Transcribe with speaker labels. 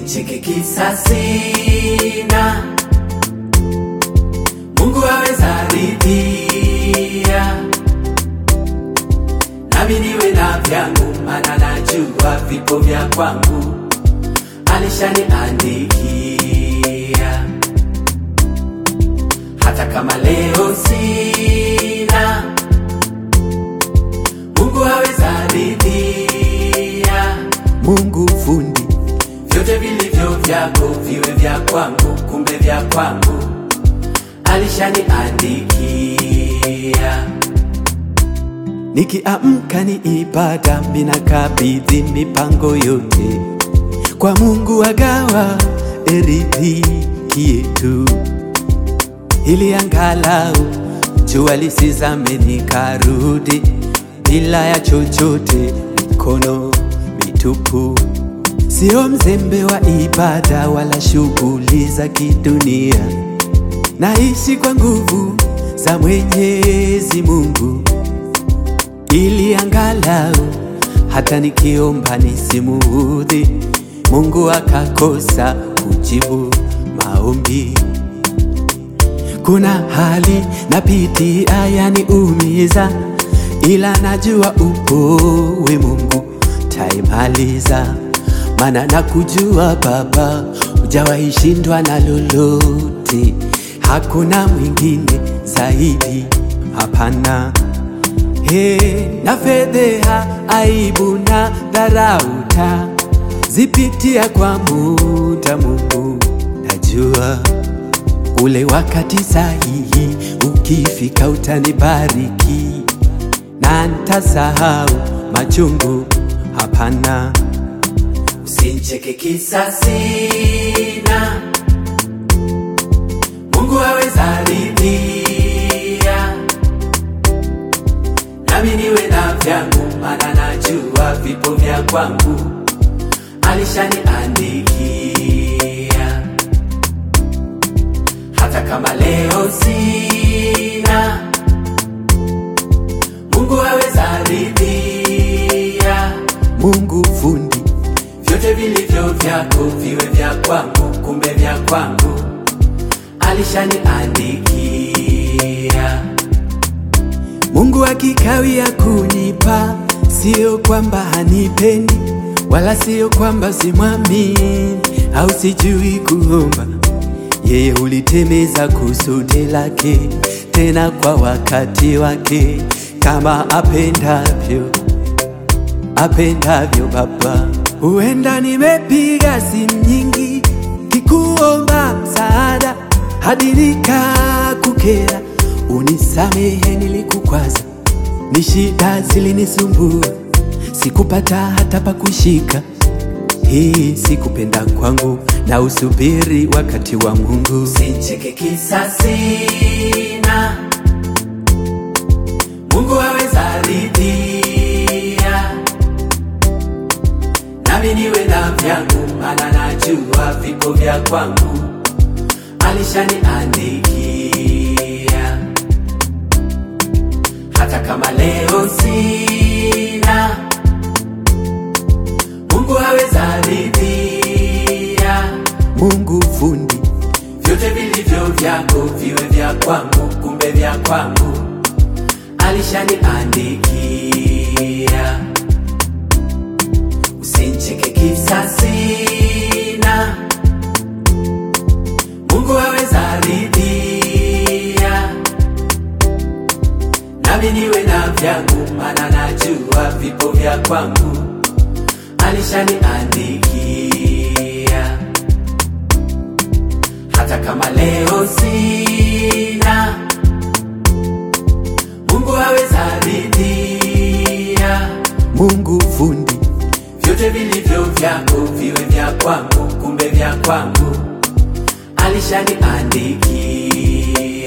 Speaker 1: Usincheke kisa sina, Mungu aweza ridhia, nami niwe na vyangu, maana najua vipo vya kwangu alishaniandikia. Hata kama leo sina, Mungu aweza ridhia,
Speaker 2: Mungu fundi,
Speaker 1: vyote vilivyo vyako viwe vya kwangu, kumbe vya kwangu alishaniandikia.
Speaker 2: nikiamka ni ibada, minakabidhi mipango yote kwa Mungu, agawa eridhiki yetu, ili angalau jua lisizame nikarudi bila ya chochote, mikono mitupu. Sio mzembe wa ibada wala shughuli za kidunia, naishi kwa nguvu za Mwenyezi Mungu ili angalau hata nikiomba nisimuudhi Mungu akakosa kujibu maombi. Kuna hali napitia yaniumiza, ila najua upo we Mungu taimaliza, maana nakujua Baba, hujawahi shindwa na lolote, hakuna mwingine zaidi, hapana. He, na fedheha, aibu na dharauta zipitia kwa muda, Mungu najua ule wakati sahihi ukifika utanibariki na ntasahau machungu, hapana.
Speaker 1: Usincheke kisa sina, Mungu aweza ridhia, nami niwe na vyangu, maana najua vipo vya kwangu alishaniandikia. Hata kama leo sina, Mungu aweza ridhia
Speaker 2: Mungu fundi,
Speaker 1: vyote vilivyo vyako viwe vya kwangu, kumbe vya kwangu alishaniandikia.
Speaker 2: Mungu akikawia kunipa, sio kwamba hanipendi, wala sio kwamba simwamini au sijui kuomba. Yeye hulitemeza kusudi lake, tena kwa wakati wake, kama apendavyo apendavyo Baba. Huenda nimepiga simu nyingi kikuomba msaada hadi nikakukera, unisamehe nilikukwaza, ni shida zilinisumbua, sikupata hata pa kushika. Hii sikupenda kwangu, na usubiri wakati wa Mungu.
Speaker 1: Usincheke kisa sina, Mungu aweza ridhia, nami niwe na vyangu, maana najua vipo vya kwangu alishaniandikia. Hata kama leo sina, Mungu aweza ridhia
Speaker 2: Mungu fundi,
Speaker 1: vyote vilivyo vyako viwe vya kwangu, kumbe vya kwangu alishaniandikia. Usincheke kisa sina, Mungu aweza ridhia, nami niwe na vyangu, maana najua vipo vya kwangu alishaniandikia. Hata kama leo sina, Mungu aweza ridhia,
Speaker 2: Mungu fundi,
Speaker 1: vyote vilivyo vyako viwe vya kwangu, kumbe vya kwangu alishaniandikia.